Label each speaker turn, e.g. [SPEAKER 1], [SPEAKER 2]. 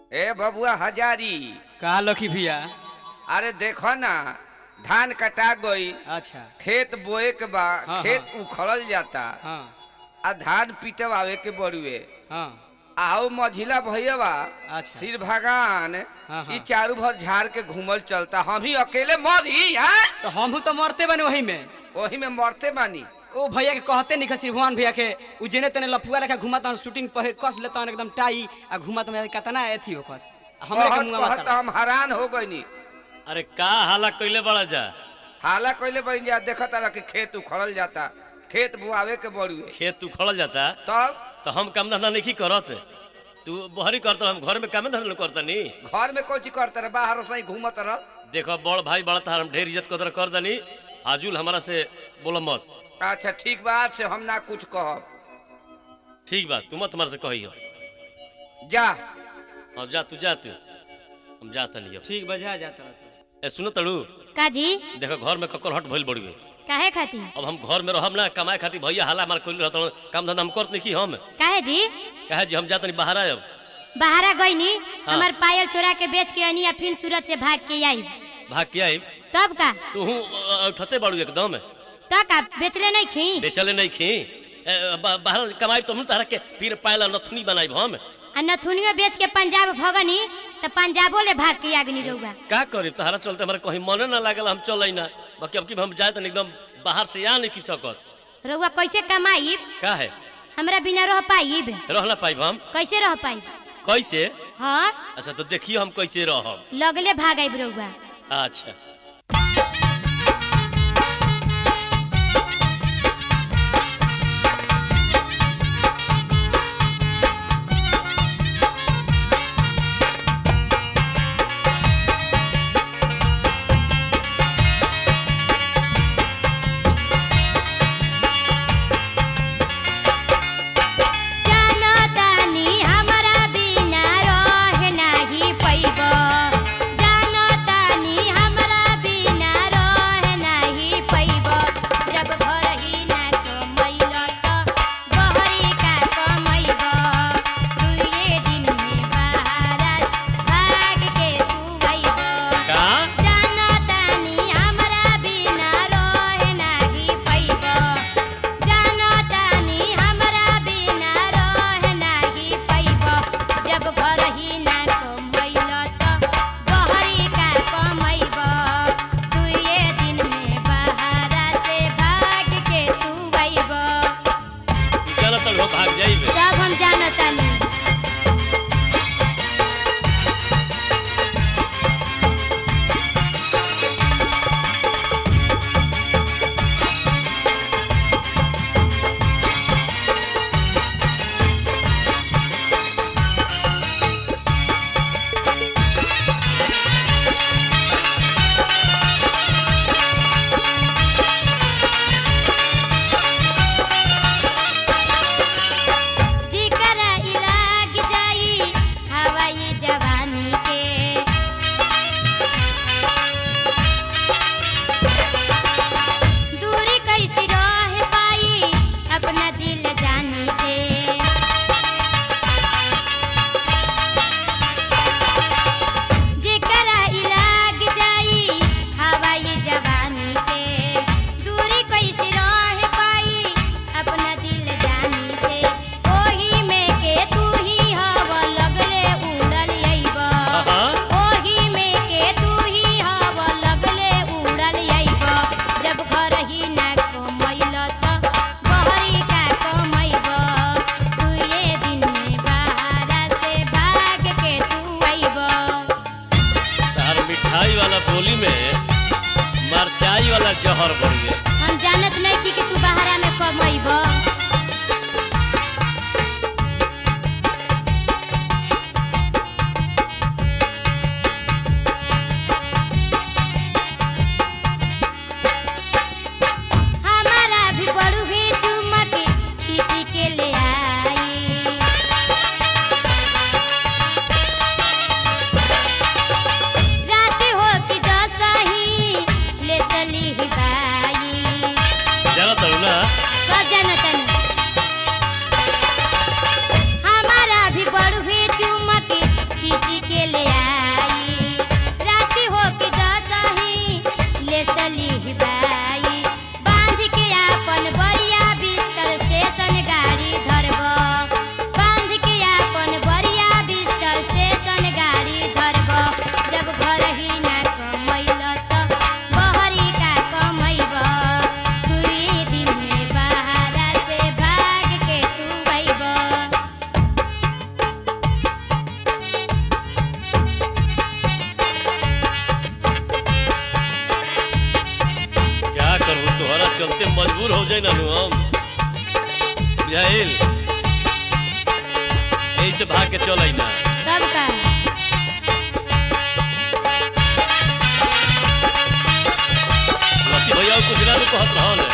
[SPEAKER 1] ए बबुआ हजारी
[SPEAKER 2] का लखी भैया
[SPEAKER 1] अरे देखो ना धान कटा गई
[SPEAKER 2] अच्छा
[SPEAKER 1] खेत बोए के बा
[SPEAKER 2] हाँ,
[SPEAKER 1] खेत उखड़ल जाता
[SPEAKER 2] हाँ
[SPEAKER 1] आ धान पीटवावे के बड़ुए
[SPEAKER 2] हाँ
[SPEAKER 1] आओ मझिला भैया
[SPEAKER 2] अच्छा।
[SPEAKER 1] सिर भगवान
[SPEAKER 2] हाँ, हाँ।
[SPEAKER 1] ई चारू भर झाड़ के घूमल चलता हम ही अकेले मरी हैं
[SPEAKER 2] तो हम तो मरते बने वही में
[SPEAKER 1] वही में मरते बानी
[SPEAKER 2] ओ भैया के कहते नहीं खसी भगवान भैया के उ जेने तेने लफुआ रखा घुमाता शूटिंग पहिर कस लेता एकदम टाई आ घुमाता में कतना एथी हो कस हमरा के
[SPEAKER 1] कहत
[SPEAKER 2] मुंह
[SPEAKER 1] कहत हम हैरान हो गईनी
[SPEAKER 3] अरे का हाला कइले बड़ा जा
[SPEAKER 1] हाला कइले बन जा देखत रह कि खेत उखड़ल जाता खेत बुआवे के बड़ुए
[SPEAKER 3] खेत उखड़ल जाता
[SPEAKER 1] तब
[SPEAKER 3] तो हम काम धंधा नहीं करत तू बहरी करत हम घर में काम धंधा करता नी
[SPEAKER 1] घर में कोची करते रह बाहर सही घूमत रह
[SPEAKER 3] देखो बड़ भाई बड़ा तार हम ढेर इज्जत कदर कर दनी आजुल हमारा से बोलो मत
[SPEAKER 1] अच्छा ठीक बात से हम ना कुछ कहब
[SPEAKER 3] ठीक बा तू मत हमारे से कही हो
[SPEAKER 1] जा
[SPEAKER 3] हाँ जा तू जा तू हम जाता नहीं अब
[SPEAKER 2] ठीक बजा जाता रहता
[SPEAKER 3] ए सुनो तड़ू
[SPEAKER 4] काजी
[SPEAKER 3] देखो घर में ककर हट भइल बड़ी
[SPEAKER 4] काहे खाती
[SPEAKER 3] अब हम घर में रहब ना कमाए खातिर भैया हाला मार कइल रहत काम धंधा हम करत नहीं की हम
[SPEAKER 4] काहे जी
[SPEAKER 3] कहे जी हम जात नहीं बाहर आयब
[SPEAKER 4] बाहरा गईनी
[SPEAKER 3] हाँ।
[SPEAKER 4] हमार पायल चोरा के बेच के आनी या फिर सूरत से भाग के आई
[SPEAKER 3] भाग के आइब
[SPEAKER 4] तब का
[SPEAKER 3] तू उठते बाड़ू एकदम
[SPEAKER 4] तो का बेचले नहीं खी
[SPEAKER 3] बेचले नहीं खी ए, बा- बाहर कमाई तो हम तारा के फिर पायला नथुनी बनाई हम
[SPEAKER 4] आ नथुनियो बेच के पंजाब भगनी तो पंजाबो ले भाग के आगनी रहुआ
[SPEAKER 3] का करी तहरा चलते हमारे कहीं मने ना लागल हम चल ना बाकी अब की हम जाए तो एकदम बाहर से आ नहीं की सकत
[SPEAKER 4] रहुआ कैसे कमाईब
[SPEAKER 3] का है
[SPEAKER 4] हमरा बिना रह पाईब
[SPEAKER 3] रह ना पाइब हम
[SPEAKER 4] कैसे रह पाईब
[SPEAKER 3] कैसे
[SPEAKER 4] हाँ
[SPEAKER 3] अच्छा तो देखिए हम कैसे रहब
[SPEAKER 4] लगले भाग आईब रहुआ
[SPEAKER 3] अच्छा
[SPEAKER 4] जानो तानी हमरा बिना रह नाही पैब जानो तानी हमरा बिना रह नाही पैब जब घर ही ना कमैल त बहरी का कमैब दुए दिन में बाहर भाग के तू अइब
[SPEAKER 3] का
[SPEAKER 4] जानो तानी हमरा बिना रह नाही पैब जानो तानी हमरा बिना रह नाही पैब जब घर ही ना कमैल त बहरी का कमैब दुए दिन में बाहर से भाग के तू अइब
[SPEAKER 3] तू चल तो भाग जाइबे
[SPEAKER 4] सब हम जानो तानी जिकरा इलाग जाई हवाई जवानी के दूरी कैसे रह पाई अपना दिल जानी से जेकरा इलाग जाई हवाई जवानी के दूरी कैसे रह पाई अपना दिल जानी से ओही में के तू ही हव लगले उड़ल अइब
[SPEAKER 3] हाँ।
[SPEAKER 4] ओही में के तू ही हव लगले उड़ल अइब जब घर ही ना कमैल त बहरी का कमैब दुए दिन में बाहर से भाग के तू अइब
[SPEAKER 3] तार मिठाई वाला बोली में मरचाई वाला जहर बढ़ गया
[SPEAKER 4] हम जानत नहीं कि, कि तू बाहरा में कमैब हमारा भी बड़ू भी चुमक खींची के ले आई रात हो कि जसा ही ले चली बाई
[SPEAKER 3] चल तो ना
[SPEAKER 4] सब जानत
[SPEAKER 3] बोले ना नु हम बुझाइल यही से भाग के चल ना
[SPEAKER 4] तब का
[SPEAKER 3] लकी भैया कुछ ना नु कहत रहो ना